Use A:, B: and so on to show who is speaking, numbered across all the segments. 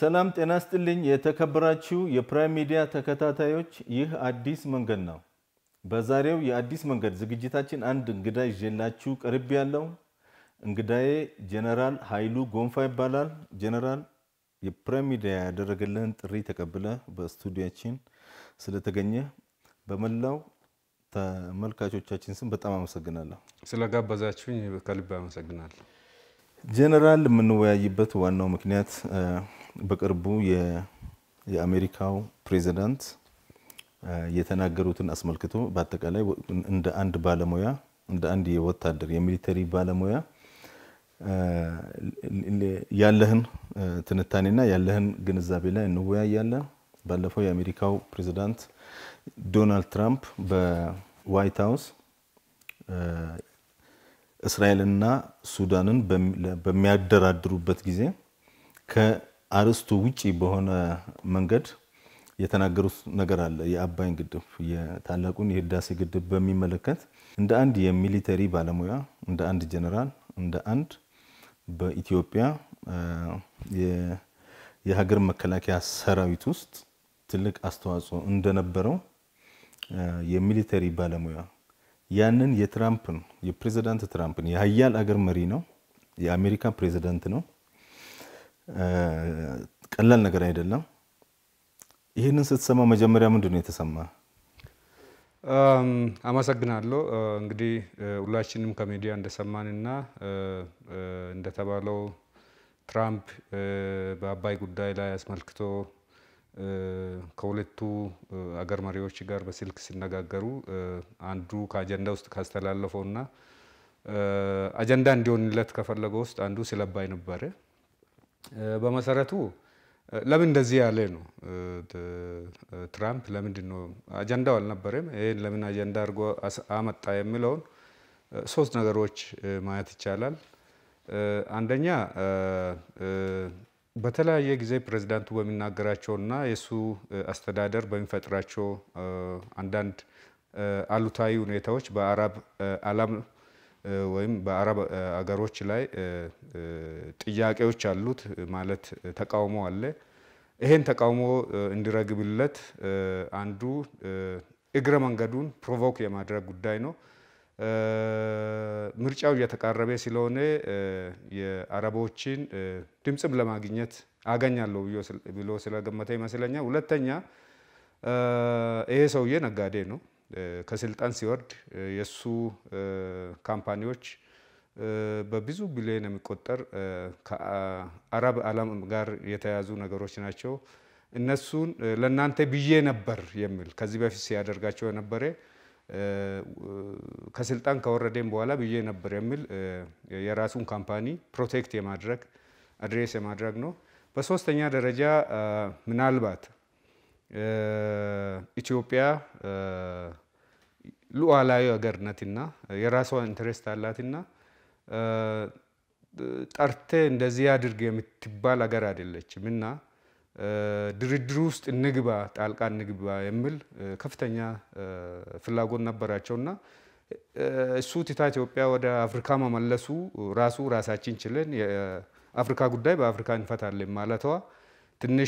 A: ሰላም ጤና ስጥልኝ። የተከበራችሁ የፕራይም ሚዲያ ተከታታዮች፣ ይህ አዲስ መንገድ ነው። በዛሬው የአዲስ መንገድ ዝግጅታችን አንድ እንግዳ ይዤላችሁ ቅርብ ያለው እንግዳዬ ጀነራል ኃይሉ ጎንፋ ይባላል። ጀነራል የፕራይም ሚዲያ ያደረገልህን ጥሪ ተቀብለ በስቱዲያችን ስለተገኘ በመላው ተመልካቾቻችን ስም በጣም አመሰግናለሁ።
B: ስለጋበዛችሁኝ ከልብ አመሰግናለሁ።
A: ጀነራል የምንወያይበት ዋናው ምክንያት በቅርቡ የአሜሪካው ፕሬዚዳንት የተናገሩትን አስመልክቶ በአጠቃላይ እንደ አንድ ባለሙያ እንደ አንድ የወታደር የሚሊተሪ ባለሙያ ያለህን ትንታኔና ያለህን ግንዛቤ ላይ እንወያያለን። ባለፈው የአሜሪካው ፕሬዚዳንት ዶናልድ ትራምፕ በዋይት ሀውስ እስራኤልና ሱዳንን በሚያደራድሩበት ጊዜ ከአርስቱ ውጪ በሆነ መንገድ የተናገሩት ነገር አለ። የአባይን ግድብ የታላቁን የህዳሴ ግድብ በሚመለከት እንደ አንድ የሚሊተሪ ባለሙያ እንደ አንድ ጀነራል እንደ አንድ በኢትዮጵያ የሀገር መከላከያ ሰራዊት ውስጥ ትልቅ አስተዋጽኦ እንደነበረው የሚሊተሪ ባለሙያ ያንን የትራምፕን የፕሬዚዳንት ትራምፕን የሀያል አገር መሪ ነው፣ የአሜሪካ ፕሬዚዳንት ነው። ቀላል ነገር አይደለም። ይህንን ስትሰማ መጀመሪያ ምንድን ነው የተሰማ?
B: አመሰግናለሁ። እንግዲህ ሁላችንም ከሚዲያ እንደሰማንና እንደተባለው ትራምፕ በአባይ ጉዳይ ላይ አስመልክቶ ከሁለቱ አገር መሪዎች ጋር በስልክ ሲነጋገሩ አንዱ ከአጀንዳ ውስጥ ካስተላለፈውና አጀንዳ እንዲሆንለት ከፈለገው ውስጥ አንዱ ስለ አባይ ነበረ። በመሰረቱ ለምን እንደዚህ ያለ ነው ትራምፕ ለምንድን ነው አጀንዳው አልነበረም፣ ይህን ለምን አጀንዳ አድርጎ አመጣ የሚለውን ሶስት ነገሮች ማየት ይቻላል። አንደኛ በተለያየ ጊዜ ፕሬዚዳንቱ በሚናገራቸውና የእሱ አስተዳደር በሚፈጥራቸው አንዳንድ አሉታዊ ሁኔታዎች በአረብ ዓለም ወይም በአረብ አገሮች ላይ ጥያቄዎች አሉት፣ ማለት ተቃውሞ አለ። ይሄን ተቃውሞ እንዲረግብለት አንዱ እግረ መንገዱን ፕሮቮክ የማድረግ ጉዳይ ነው። ምርጫው እየተቃረበ ስለሆነ የአረቦችን ድምፅም ለማግኘት አገኛለሁ ብሎ ስለገመተ ይመስለኛል። ሁለተኛ ይሄ ሰውዬ ነጋዴ ነው። ከስልጣን ሲወርድ የእሱ ካምፓኒዎች በብዙ ቢሊዮን የሚቆጠር ከአረብ ዓለም ጋር የተያዙ ነገሮች ናቸው። እነሱን ለእናንተ ብዬ ነበር የሚል ከዚህ በፊት ሲያደርጋቸው የነበረ ከስልጣን ከወረደም በኋላ ብዬ ነበር የሚል የራሱን ካምፓኒ ፕሮቴክት የማድረግ አድሬስ የማድረግ ነው። በሶስተኛ ደረጃ ምናልባት ኢትዮጵያ ሉዓላዊ ሀገር ናትና የራሷ ኢንትረስት አላትና ጠርቴ እንደዚህ አድርግ የምትባል ሀገር አይደለችም እና ድርድሩ ውስጥ እንግባ ጣልቃ እንግባ የሚል ከፍተኛ ፍላጎት ነበራቸው እና እሱ ትታ ኢትዮጵያ ወደ አፍሪካ መመለሱ ራሱ ራሳችን ችለን የአፍሪካ ጉዳይ በአፍሪካ እንፈታለን ማለቷ ትንሽ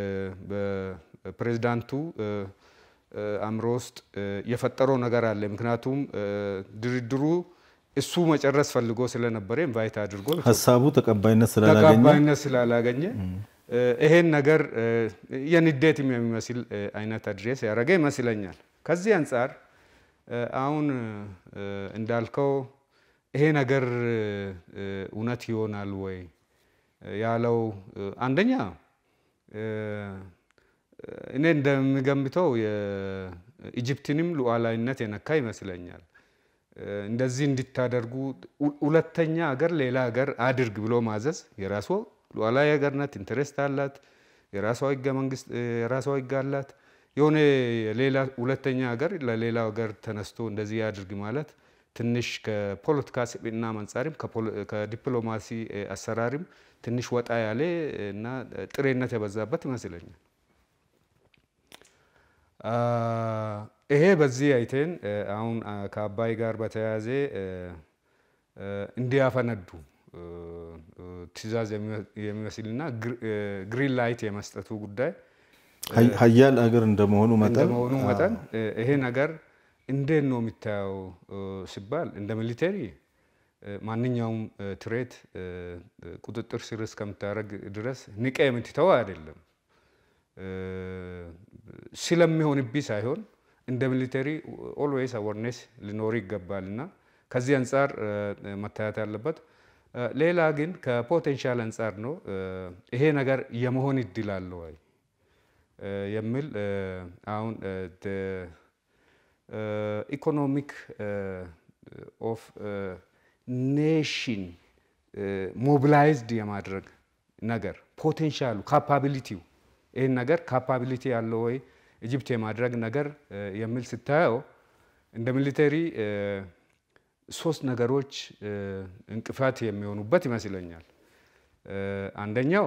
B: በፕሬዚዳንቱ አእምሮ ውስጥ የፈጠረው ነገር አለ። ምክንያቱም ድርድሩ እሱ መጨረስ ፈልጎ ስለነበረ ኢንቫይት አድርጎ
A: ሀሳቡ ተቀባይነት ስላላገኘ
B: ተቀባይነት ስላላገኘ ይሄን ነገር የንዴትም የሚመስል አይነት አድሬስ ያደረገ ይመስለኛል። ከዚህ አንጻር አሁን እንዳልከው ይሄ ነገር እውነት ይሆናል ወይ ያለው አንደኛ እኔ እንደሚገምተው የኢጅፕትንም ሉዓላዊነት የነካ ይመስለኛል። እንደዚህ እንዲታደርጉ ሁለተኛ ሀገር ሌላ ሀገር አድርግ ብሎ ማዘዝ የራሷ ሉዓላዊ ሀገር ናት፣ ኢንተረስት አላት፣ የራሷ ህገ መንግስት የራሷ ህግ አላት። የሆነ ሌላ ሁለተኛ ሀገር ለሌላ ሀገር ተነስቶ እንደዚህ ያድርግ ማለት ትንሽ ከፖለቲካ ስብዕና አንጻርም ከዲፕሎማሲ አሰራርም ትንሽ ወጣ ያለ እና ጥሬነት የበዛበት ይመስለኛል። ይሄ በዚህ አይቴን አሁን ከአባይ ጋር በተያያዘ እንዲያፈነዱ ትዕዛዝ የሚመስልና ግሪን ላይት የመስጠቱ ጉዳይ
A: ሀያል አገር እንደመሆኑ መጠን
B: እንደመሆኑ መጠን ይሄ ነገር እንዴት ነው የሚታየው ሲባል እንደ ሚሊቴሪ ማንኛውም ትሬት ቁጥጥር ስር እስከምታደርግ ድረስ ንቀ የምትተው አይደለም። ስለሚሆንብኝ ሳይሆን እንደ ሚሊተሪ ኦልዌይስ አወርኔስ ሊኖር ይገባል እና ከዚህ አንጻር መታየት ያለበት። ሌላ ግን ከፖቴንሻል አንጻር ነው ይሄ ነገር የመሆን እድል አለ ወይ የሚል አሁን ኢኮኖሚክ ኦፍ ኔሽን ሞቢላይዝድ የማድረግ ነገር ፖቴንሻሉ ካፓቢሊቲው ይህን ነገር ካፓቢሊቲ ያለው ወይ ኢጅፕት የማድረግ ነገር የሚል ስታየው እንደ ሚሊተሪ ሶስት ነገሮች እንቅፋት የሚሆኑበት ይመስለኛል። አንደኛው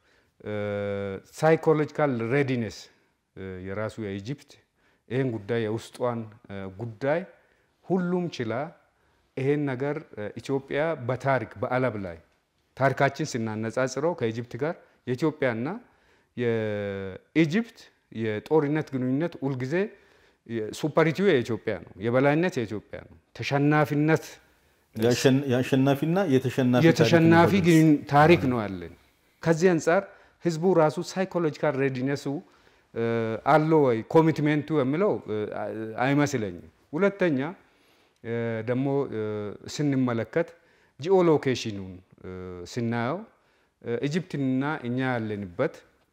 B: ሳይኮሎጂካል ሬዲነስ የራሱ የኢጅፕት ይህን ጉዳይ የውስጧን ጉዳይ ሁሉም ችላ ይሄን ነገር ኢትዮጵያ በታሪክ በዓለም ላይ ታሪካችን ስናነጻጽረው ከኢጅፕት ጋር የኢትዮጵያና የኢጅፕት የጦርነት ግንኙነት ሁልጊዜ ሱፐሪቲው የኢትዮጵያ ነው፣ የበላይነት የኢትዮጵያ ነው። ተሸናፊነት
A: የአሸናፊና የተሸናፊ
B: የተሸናፊ ታሪክ ነው ያለን። ከዚህ አንጻር ህዝቡ ራሱ ሳይኮሎጂካል ሬዲነሱ አለው ወይ ኮሚትሜንቱ የሚለው አይመስለኝም። ሁለተኛ ደግሞ ስንመለከት ጂኦሎኬሽኑን ስናየው ኢጅፕትና እኛ ያለንበት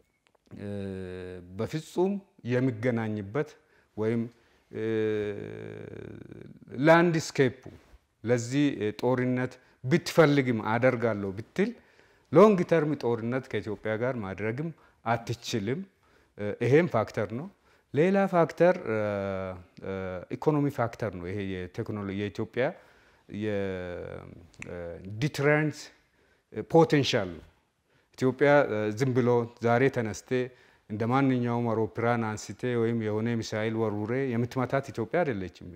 B: በፍጹም የሚገናኝበት ወይም ላንድስኬፑ ለዚህ ጦርነት ብትፈልግም አደርጋለሁ ብትል ሎንግ ተርም ጦርነት ከኢትዮጵያ ጋር ማድረግም አትችልም። ይሄም ፋክተር ነው። ሌላ ፋክተር ኢኮኖሚ ፋክተር ነው። ይሄ የቴክኖሎጂ የኢትዮጵያ የዲትረንስ ፖቴንሻል ነው። ኢትዮጵያ ዝም ብሎ ዛሬ ተነስቴ እንደ ማንኛውም አውሮፕላን አንስቴ ወይም የሆነ ሚሳይል ወርውሬ የምትመታት ኢትዮጵያ አይደለችም።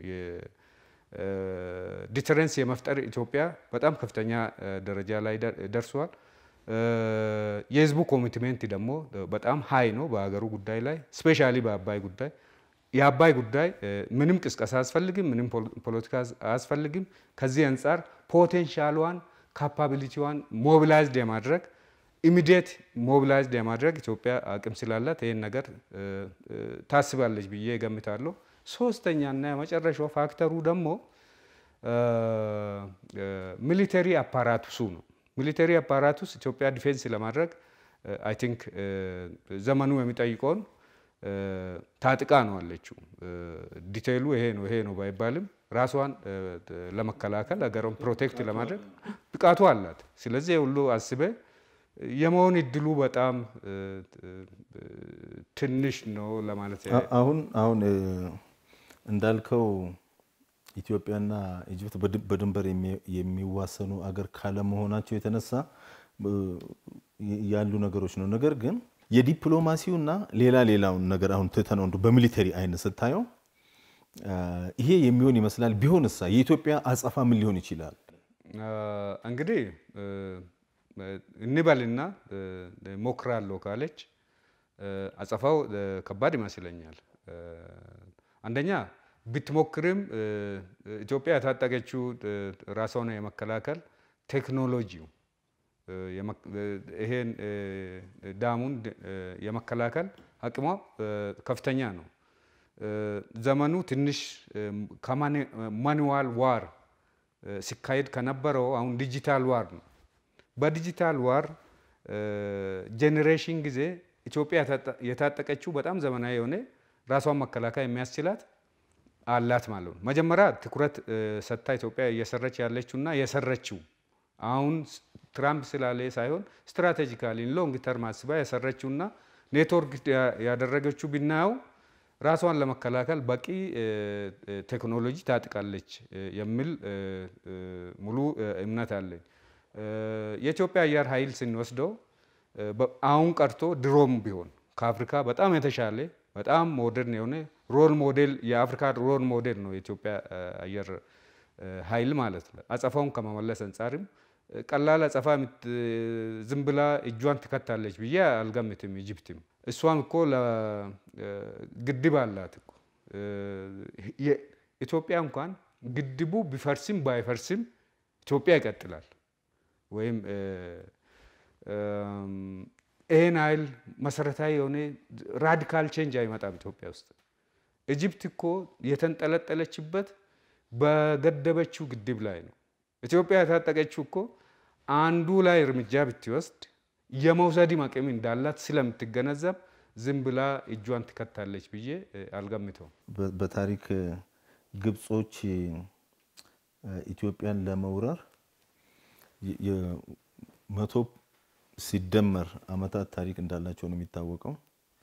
B: ዲተረንስ የመፍጠር ኢትዮጵያ በጣም ከፍተኛ ደረጃ ላይ ደርሷል። የህዝቡ ኮሚትሜንት ደግሞ በጣም ሀይ ነው በሀገሩ ጉዳይ ላይ ስፔሻሊ በአባይ ጉዳይ። የአባይ ጉዳይ ምንም ቅስቀሳ አያስፈልግም፣ ምንም ፖለቲካ አያስፈልግም። ከዚህ አንጻር ፖቴንሻሏን ካፓቢሊቲዋን ሞቢላይዝድ የማድረግ ኢሚዲየት ሞቢላይዝድ የማድረግ ኢትዮጵያ አቅም ስላላት ይህን ነገር ታስባለች ብዬ እገምታለሁ። ሶስተኛና የመጨረሻው ፋክተሩ ደግሞ ሚሊተሪ አፓራቱሱ ነው። ሚሊተሪ አፓራቱስ ኢትዮጵያ ዲፌንስ ለማድረግ አይ ቲንክ ዘመኑ የሚጠይቀውን ታጥቃ ነው አለችው። ዲቴይሉ ይሄ ነው ይሄ ነው ባይባልም ራሷን ለመከላከል ሀገሯን ፕሮቴክት ለማድረግ ብቃቱ አላት። ስለዚህ ሁሉ አስበ የመሆን እድሉ በጣም ትንሽ ነው ለማለት
A: አሁን አሁን እንዳልከው ኢትዮጵያና ኢጅፕት በድንበር የሚዋሰኑ አገር ካለመሆናቸው የተነሳ ያሉ ነገሮች ነው። ነገር ግን የዲፕሎማሲውና ሌላ ሌላውን ነገር አሁን ትተነው እንደው በሚሊተሪ አይነት ስታየው ይሄ የሚሆን ይመስላል። ቢሆንሳ የኢትዮጵያ አጸፋ ምን ሊሆን ይችላል?
B: እንግዲህ እንበልና ሞክራለሁ ካለች አጸፋው ከባድ ይመስለኛል። አንደኛ ብትሞክርም ኢትዮጵያ የታጠቀችው ራሷን የመከላከል ቴክኖሎጂው ይሄን ዳሙን የመከላከል አቅሟ ከፍተኛ ነው። ዘመኑ ትንሽ ከማኑዋል ዋር ሲካሄድ ከነበረው አሁን ዲጂታል ዋር ነው። በዲጂታል ዋር ጄኔሬሽን ጊዜ ኢትዮጵያ የታጠቀችው በጣም ዘመናዊ የሆነ ራሷን መከላከል የሚያስችላት አላት ማለት ነው። መጀመሪያ ትኩረት ሰጥታ ኢትዮጵያ እየሰረች ያለችውና የሰረችው አሁን ትራምፕ ስላለ ሳይሆን ስትራቴጂካሊ ሎንግ ተርም አስባ የሰረችውና ኔትወርክ ያደረገችው ብናየው ራሷን ለመከላከል በቂ ቴክኖሎጂ ታጥቃለች የሚል ሙሉ እምነት አለኝ። የኢትዮጵያ አየር ኃይል ስንወስደው አሁን ቀርቶ ድሮም ቢሆን ከአፍሪካ በጣም የተሻለ በጣም ሞደርን የሆነ ሮል ሞዴል የአፍሪካ ሮል ሞዴል ነው የኢትዮጵያ አየር ኃይል ማለት ነው። አጸፋውን ከመመለስ አንጻርም ቀላል አጸፋ ዝም ብላ እጇን ትከታለች ብዬ አልገምትም። ኢጅፕትም እሷም እኮ ግድብ አላት እኮ ኢትዮጵያ እንኳን ግድቡ ቢፈርስም ባይፈርስም ኢትዮጵያ ይቀጥላል። ወይም ይህን ኃይል መሰረታዊ የሆነ ራዲካል ቼንጅ አይመጣም ኢትዮጵያ ውስጥ። ኢጅፕት እኮ የተንጠለጠለችበት በገደበችው ግድብ ላይ ነው። ኢትዮጵያ የታጠቀችው እኮ አንዱ ላይ እርምጃ ብትወስድ የመውሰድም አቅም እንዳላት ስለምትገነዘብ ዝም ብላ እጇን ትከታለች ብዬ አልገምተውም።
A: በታሪክ ግብጾች ኢትዮጵያን ለመውረር መቶ ሲደመር ዓመታት ታሪክ እንዳላቸው ነው የሚታወቀው።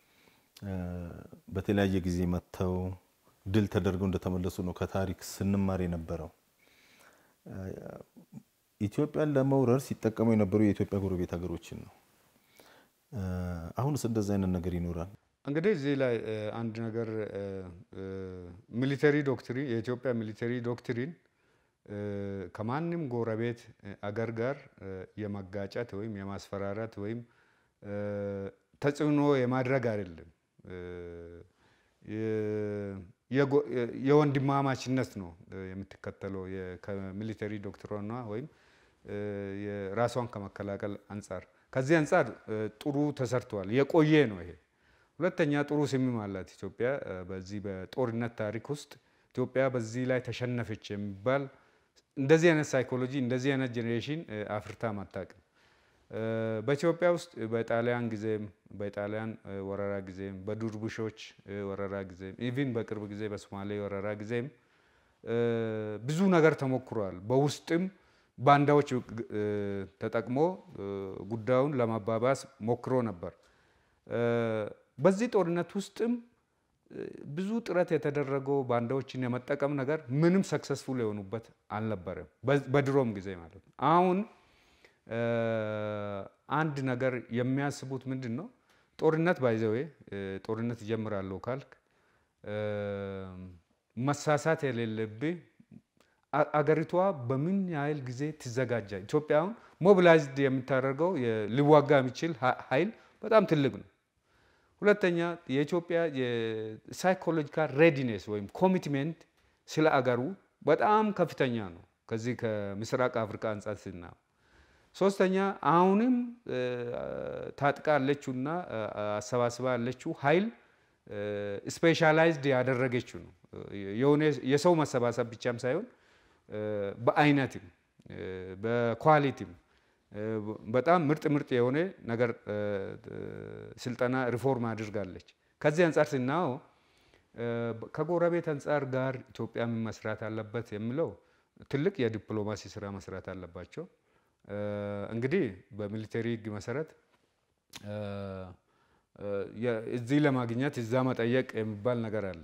A: በተለያየ ጊዜ መጥተው ድል ተደርገው እንደተመለሱ ነው ከታሪክ ስንማር የነበረው። ኢትዮጵያን ለመውረር ሲጠቀሙ የነበሩ የኢትዮጵያ ጎረቤት ሀገሮችን ነው። አሁንስ እንደዚህ አይነት ነገር ይኖራል?
B: እንግዲህ እዚህ ላይ አንድ ነገር ሚሊተሪ ዶክትሪን የኢትዮጵያ ሚሊተሪ ዶክትሪን ከማንም ጎረቤት አገር ጋር የመጋጨት ወይም የማስፈራራት ወይም ተጽዕኖ የማድረግ አይደለም። የወንድማማችነት ነው የምትከተለው ከሚሊተሪ ዶክትሪኗ ወይም ራሷን ከመከላከል አንጻር። ከዚህ አንጻር ጥሩ ተሰርተዋል። የቆየ ነው ይሄ። ሁለተኛ ጥሩ ስምም አላት ኢትዮጵያ። በዚህ በጦርነት ታሪክ ውስጥ ኢትዮጵያ በዚህ ላይ ተሸነፈች የሚባል እንደዚህ አይነት ሳይኮሎጂ እንደዚህ አይነት ጄኔሬሽን አፍርታ አታውቅም። በኢትዮጵያ ውስጥ በጣሊያን ጊዜም በጣሊያን ወረራ ጊዜም በዱርቡሾች ወረራ ጊዜም ኢቭን በቅርብ ጊዜ በሶማሌ ወረራ ጊዜም ብዙ ነገር ተሞክሯል። በውስጥም ባንዳዎች ተጠቅሞ ጉዳዩን ለማባባስ ሞክሮ ነበር። በዚህ ጦርነት ውስጥም ብዙ ጥረት የተደረገው ባንዳዎችን የመጠቀም ነገር ምንም ሰክሰስፉል የሆኑበት አልነበረም፣ በድሮም ጊዜ ማለት ነው። አሁን አንድ ነገር የሚያስቡት ምንድን ነው? ጦርነት ባይዘዌ ጦርነት ይጀምራለሁ ካልክ መሳሳት የሌለብህ አገሪቷ በምን ያህል ጊዜ ትዘጋጃ። ኢትዮጵያ አሁን ሞቢላይዝድ የምታደርገው ሊዋጋ የሚችል ኃይል በጣም ትልቅ ነው። ሁለተኛ የኢትዮጵያ የሳይኮሎጂካል ሬዲኔስ ወይም ኮሚትሜንት ስለ አገሩ በጣም ከፍተኛ ነው። ከዚህ ከምስራቅ አፍሪካ አንጻር ስና ሶስተኛ አሁንም ታጥቃ ያለችውና አሰባስባ ያለችው ኃይል ስፔሻላይዝድ ያደረገችው ነው። የሆነ የሰው መሰባሰብ ብቻም ሳይሆን በአይነትም በኳሊቲም በጣም ምርጥ ምርጥ የሆነ ነገር ስልጠና ሪፎርም አድርጋለች። ከዚህ አንጻር ስናየው ከጎረቤት አንጻር ጋር ኢትዮጵያ ምን መስራት አለበት የሚለው ትልቅ የዲፕሎማሲ ስራ መስራት አለባቸው። እንግዲህ በሚሊተሪ ሕግ መሰረት እዚህ ለማግኘት እዛ መጠየቅ የሚባል ነገር አለ።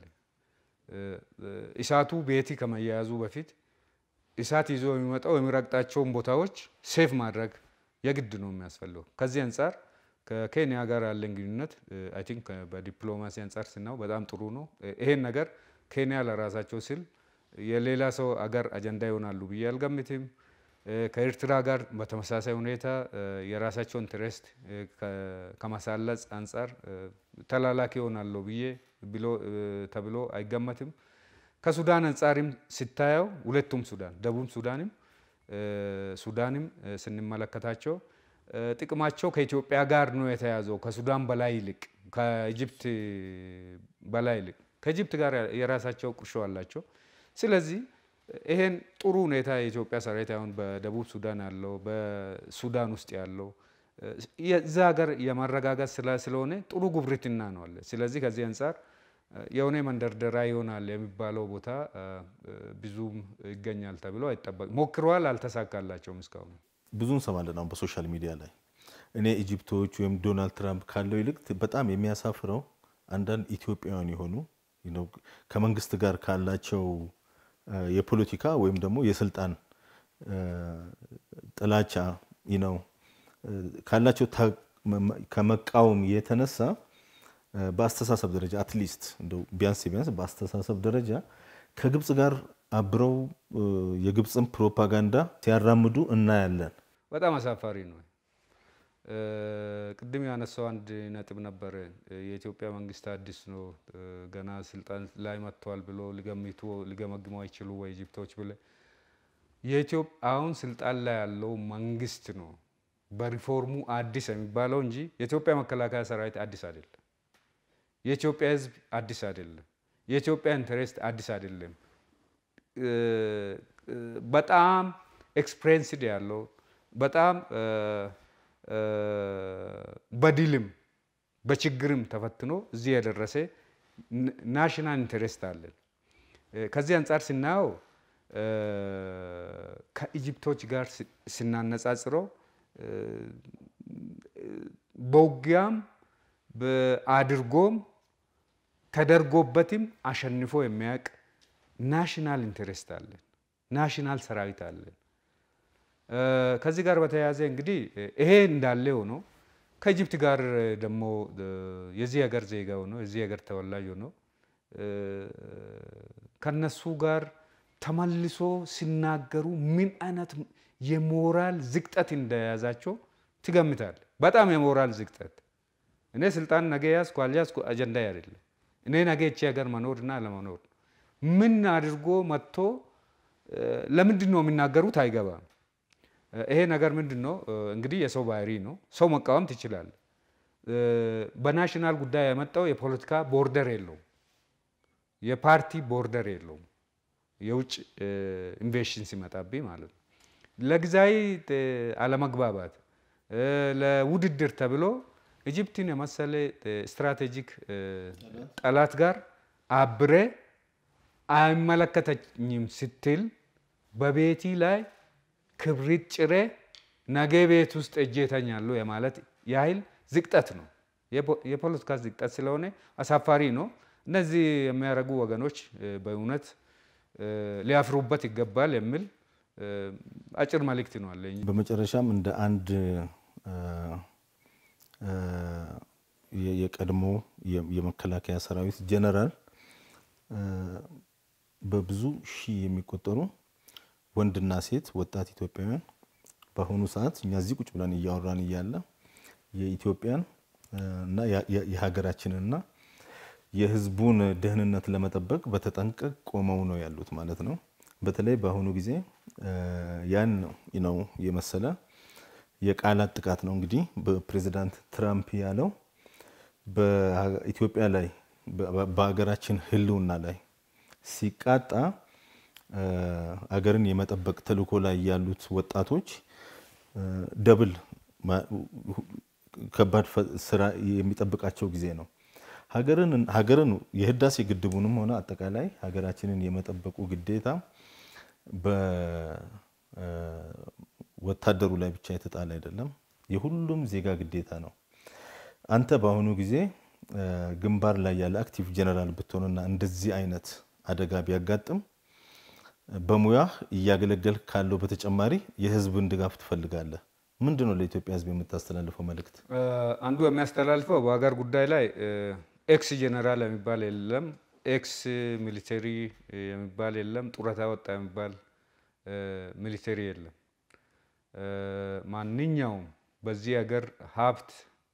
B: እሳቱ ቤቲ ከመያያዙ በፊት እሳት ይዞ የሚመጣው የሚረግጣቸውን ቦታዎች ሴፍ ማድረግ የግድ ነው የሚያስፈልገው። ከዚህ አንጻር ከኬንያ ጋር ያለን ግንኙነት አይ ቲንክ በዲፕሎማሲ አንጻር ስናው በጣም ጥሩ ነው። ይሄን ነገር ኬንያ ለራሳቸው ስል የሌላ ሰው አገር አጀንዳ ይሆናሉ ብዬ አልገምትም። ከኤርትራ ጋር በተመሳሳይ ሁኔታ የራሳቸው ኢንትረስት ከማሳለጽ አንጻር ተላላኪ ይሆናለሁ ብዬ ተብሎ አይገመትም። ከሱዳን አንጻርም ሲታየው ሁለቱም ሱዳን ደቡብ ሱዳንም ሱዳንም ስንመለከታቸው ጥቅማቸው ከኢትዮጵያ ጋር ነው የተያዘው። ከሱዳን በላይ ይልቅ ከኢጅፕት በላይ ይልቅ ከኢጅፕት ጋር የራሳቸው ቁርሾ አላቸው። ስለዚህ ይሄን ጥሩ ሁኔታ የኢትዮጵያ ሰራዊት አሁን በደቡብ ሱዳን ያለው በሱዳን ውስጥ ያለው የዛ ሀገር የማረጋጋት ስለሆነ ጥሩ ጉብርትና ነው አለ። ስለዚህ ከዚህ አንጻር የሆነ መንደርደሪያ ይሆናል የሚባለው ቦታ ብዙም ይገኛል ተብሎ አይጠበቅም። ሞክረዋል፣ አልተሳካላቸውም እስካሁን።
A: ብዙ እንሰማለን አሁን በሶሻል ሚዲያ ላይ እኔ ኢጂፕቶች ወይም ዶናልድ ትራምፕ ካለው ይልቅ በጣም የሚያሳፍረው አንዳንድ ኢትዮጵያውያን የሆኑ ከመንግስት ጋር ካላቸው የፖለቲካ ወይም ደግሞ የስልጣን ጥላቻ ነው ካላቸው ከመቃወም የተነሳ በአስተሳሰብ ደረጃ አትሊስት እንደው ቢያንስ ቢያንስ በአስተሳሰብ ደረጃ ከግብፅ ጋር አብረው የግብፅን ፕሮፓጋንዳ ሲያራምዱ እናያለን።
B: በጣም አሳፋሪ ነው። ቅድም ያነሳው አንድ ነጥብ ነበረ። የኢትዮጵያ መንግስት አዲስ ነው ገና ስልጣን ላይ መጥተዋል ብሎ ሊገምቱ ሊገመግሙ አይችሉ ወይ ኢጅፕቶች ብለ የኢትዮጵያ አሁን ስልጣን ላይ ያለው መንግስት ነው በሪፎርሙ አዲስ የሚባለው እንጂ የኢትዮጵያ መከላከያ ሰራዊት አዲስ አይደለም። የኢትዮጵያ ሕዝብ አዲስ አይደለም። የኢትዮጵያ ኢንተረስት አዲስ አይደለም። በጣም ኤክስፔሪንስድ ያለው በጣም በድልም በችግርም ተፈትኖ እዚህ የደረሰ ናሽናል ኢንተረስት አለን። ከዚህ አንጻር ስናየው ከኢጅፕቶች ጋር ስናነጻጽረው በውጊያም አድርጎም ተደርጎበትም አሸንፎ የሚያውቅ ናሽናል ኢንተረስት አለን፣ ናሽናል ሰራዊት አለን። ከዚህ ጋር በተያያዘ እንግዲህ ይሄ እንዳለ ሆኖ ከኢጅፕት ጋር ደግሞ የዚህ ሀገር ዜጋ ሆኖ የዚህ ሀገር ተወላጅ ሆኖ ከነሱ ጋር ተመልሶ ሲናገሩ ምን አይነት የሞራል ዝቅጠት እንደያዛቸው ትገምታል። በጣም የሞራል ዝቅጠት። እኔ ስልጣን ነገ ያዝኩ አልያዝኩ አጀንዳ አይደለም። እኔ ነገ ይቺ ሀገር መኖርና አለመኖር ምን አድርጎ መጥቶ ለምንድን ነው የሚናገሩት አይገባም። ይሄ ነገር ምንድን ነው እንግዲህ የሰው ባህሪ ነው። ሰው መቃወም ትችላል። በናሽናል ጉዳይ የመጣው የፖለቲካ ቦርደር የለውም፣ የፓርቲ ቦርደር የለውም። የውጭ ኢንቬሽን ሲመጣብኝ ማለት ነው። ለጊዜያዊ አለመግባባት ለውድድር ተብሎ ኢጅፕትን የመሰለ ስትራቴጂክ ጠላት ጋር አብሬ አይመለከተኝም ስትል በቤቲ ላይ ክብሪት ጭሬ ነገ ቤት ውስጥ እጄ እተኛለሁ የማለት ያህል ዝቅጠት ነው። የፖለቲካ ዝቅጠት ስለሆነ አሳፋሪ ነው። እነዚህ የሚያደርጉ ወገኖች በእውነት ሊያፍሩበት ይገባል የሚል አጭር መልእክት ነው አለኝ።
A: በመጨረሻም እንደ አንድ የቀድሞ የመከላከያ ሰራዊት ጀነራል በብዙ ሺህ የሚቆጠሩ ወንድና ሴት ወጣት ኢትዮጵያውያን በአሁኑ ሰዓት እኛ እዚህ ቁጭ ብለን እያወራን እያለ የኢትዮጵያን እና የሀገራችንንና የሕዝቡን ደህንነት ለመጠበቅ በተጠንቀቅ ቆመው ነው ያሉት ማለት ነው። በተለይ በአሁኑ ጊዜ ያን ነው የመሰለ የቃላት ጥቃት ነው እንግዲህ በፕሬዚዳንት ትራምፕ ያለው በኢትዮጵያ ላይ በሀገራችን ህልውና ላይ ሲቃጣ አገርን የመጠበቅ ተልዕኮ ላይ ያሉት ወጣቶች ደብል ከባድ ስራ የሚጠብቃቸው ጊዜ ነው። ሀገርን የህዳሴ ግድቡንም ሆነ አጠቃላይ ሀገራችንን የመጠበቁ ግዴታ በወታደሩ ላይ ብቻ የተጣለ አይደለም፣ የሁሉም ዜጋ ግዴታ ነው። አንተ በአሁኑ ጊዜ ግንባር ላይ ያለ አክቲቭ ጀነራል ብትሆንና እንደዚህ አይነት አደጋ ቢያጋጥም በሙያህ እያገለገል ካለው በተጨማሪ የህዝብን ድጋፍ ትፈልጋለህ። ምንድን ነው ለኢትዮጵያ ህዝብ የምታስተላልፈው መልእክት?
B: አንዱ የሚያስተላልፈው በሀገር ጉዳይ ላይ ኤክስ ጀነራል የሚባል የለም፣ ኤክስ ሚሊተሪ የሚባል የለም፣ ጡረታ ወጣ የሚባል ሚሊተሪ የለም። ማንኛውም በዚህ ሀገር ሀብት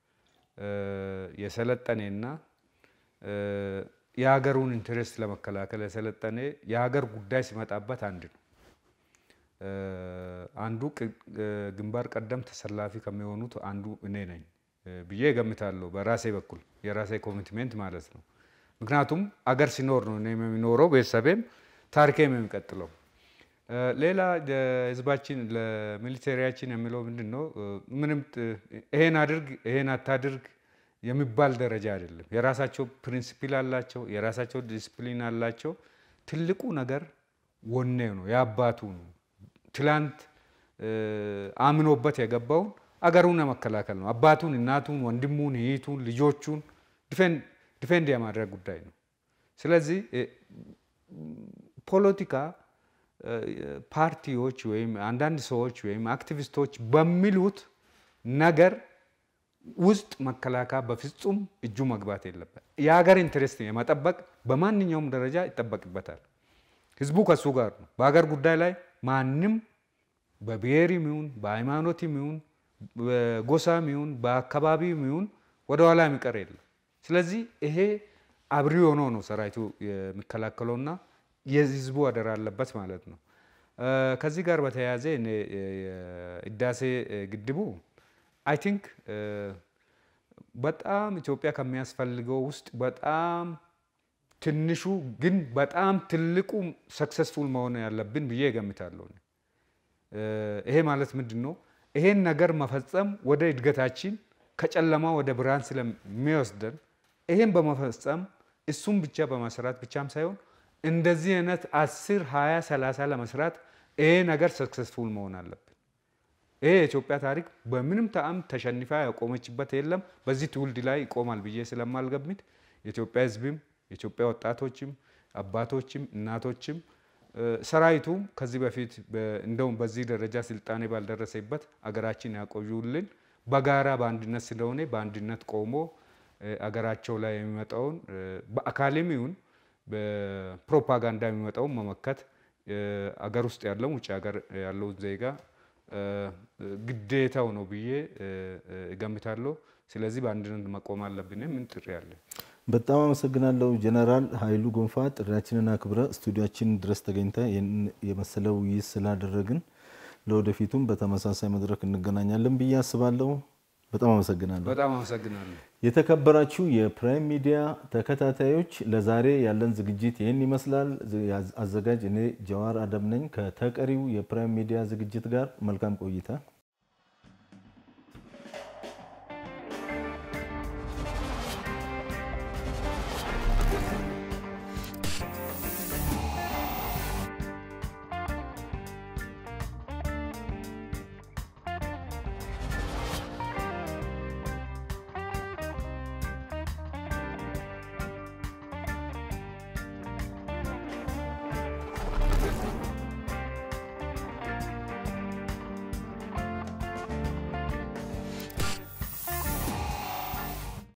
B: የሰለጠኔና የሀገሩን ኢንትረስት ለመከላከል የሰለጠነ የሀገር ጉዳይ ሲመጣበት አንድ ነው። አንዱ ግንባር ቀደም ተሰላፊ ከሚሆኑት አንዱ እኔ ነኝ ብዬ እገምታለሁ። በራሴ በኩል የራሴ ኮሚትሜንት ማለት ነው። ምክንያቱም አገር ሲኖር ነው እኔም የሚኖረው ቤተሰቤም ታሪኬም የሚቀጥለው። ሌላ ህዝባችን ለሚሊቴሪያችን የሚለው ምንድን ነው? ምንም ይሄን አድርግ ይሄን አታድርግ የሚባል ደረጃ አይደለም። የራሳቸው ፕሪንሲፕል አላቸው፣ የራሳቸው ዲስፕሊን አላቸው። ትልቁ ነገር ወኔው ነው፣ የአባቱ ነው። ትላንት አምኖበት የገባውን አገሩን የመከላከል ነው። አባቱን፣ እናቱን፣ ወንድሙን፣ እህቱን፣ ልጆቹን ዲፌንድ የማድረግ ጉዳይ ነው። ስለዚህ ፖለቲካ ፓርቲዎች ወይም አንዳንድ ሰዎች ወይም አክቲቪስቶች በሚሉት ነገር ውስጥ መከላከያ በፍጹም እጁ መግባት የለበት። የሀገር ኢንትረስት የመጠበቅ በማንኛውም ደረጃ ይጠበቅበታል። ህዝቡ ከሱ ጋር ነው። በሀገር ጉዳይ ላይ ማንም በብሔርም ይሁን በሃይማኖትም ይሁን በጎሳም ይሁን በአካባቢም ይሁን ወደኋላ የሚቀር የለም። ስለዚህ ይሄ አብሪ ሆኖ ነው ሰራዊቱ የሚከላከለውና የህዝቡ አደራ አለበት ማለት ነው። ከዚህ ጋር በተያያዘ ህዳሴ ግድቡ አይ ቲንክ በጣም ኢትዮጵያ ከሚያስፈልገው ውስጥ በጣም ትንሹ ግን በጣም ትልቁ ሰክሰስፉል መሆን ያለብን ብዬ እገምታለሁ። ይሄ ማለት ምንድን ነው? ይሄን ነገር መፈጸም ወደ እድገታችን ከጨለማ ወደ ብርሃን ስለሚወስደን ይሄን በመፈጸም እሱም ብቻ በመስራት ብቻም ሳይሆን እንደዚህ አይነት አስር ሀያ ሰላሳ ለመስራት ይሄ ነገር ሰክሰስፉል መሆን አለብን። ይሄ የኢትዮጵያ ታሪክ በምንም ጣዕም ተሸንፋ ያቆመችበት የለም። በዚህ ትውልድ ላይ ይቆማል ብዬ ስለማልገምት የኢትዮጵያ ህዝብም የኢትዮጵያ ወጣቶችም አባቶችም እናቶችም ሰራዊቱም ከዚህ በፊት እንደውም በዚህ ደረጃ ስልጣኔ ባልደረሰበት አገራችን ያቆዩልን በጋራ በአንድነት ስለሆነ በአንድነት ቆሞ አገራቸው ላይ የሚመጣውን በአካልም ይሁን በፕሮፓጋንዳ የሚመጣውን መመከት አገር ውስጥ ያለው ውጭ ሀገር ያለውን ዜጋ ግዴታው ነው ብዬ እገምታለሁ። ስለዚህ በአንድነት መቆም አለብን። ምን ጥሪ አለ?
A: በጣም አመሰግናለሁ ጀነራል ኃይሉ ጎንፋ ጥሪያችንን አክብረ ስቱዲያችን ድረስ ተገኝተ የመሰለ ውይይት ስላደረግን ለወደፊቱም በተመሳሳይ መድረክ እንገናኛለን ብዬ አስባለሁ። በጣም አመሰግናለሁ።
B: በጣም አመሰግናለሁ።
A: የተከበራችሁ የፕራይም ሚዲያ ተከታታዮች ለዛሬ ያለን ዝግጅት ይህን ይመስላል። አዘጋጅ እኔ ጀዋር አደም ነኝ። ከተቀሪው የፕራይም ሚዲያ ዝግጅት ጋር መልካም ቆይታ